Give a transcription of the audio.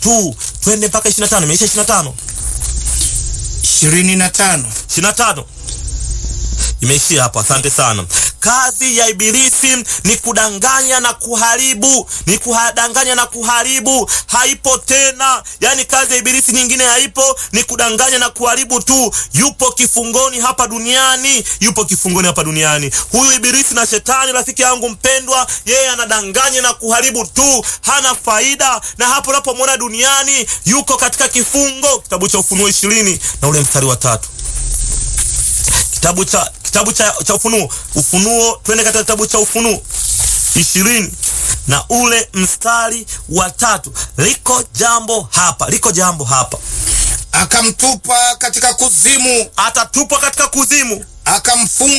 tu. Twende mpaka 25. Imeisha 25. ishirini na tano 25 imeishia hapo. Asante sana. Kazi ya Ibilisi ni kudanganya na kuharibu, ni kudanganya na kuharibu, haipo tena. Yani kazi ya Ibilisi nyingine haipo, ni kudanganya na kuharibu tu. Yupo kifungoni hapa duniani, yupo kifungoni hapa duniani. Huyu Ibilisi na Shetani, rafiki yangu mpendwa, yeye anadanganya na kuharibu tu, hana faida. Na hapo unapomwona duniani, yuko katika kifungo. Kitabu cha Ufunuo ishirini na ule mstari wa tatu kitabu cha kitabu cha, cha Ufunuo Ufunuo, twende katika kitabu cha Ufunuo ishirini na ule mstari wa tatu. Liko jambo hapa, liko jambo hapa. akamtupa katika kuzimu, Atatupwa katika kuzimu, akamfunga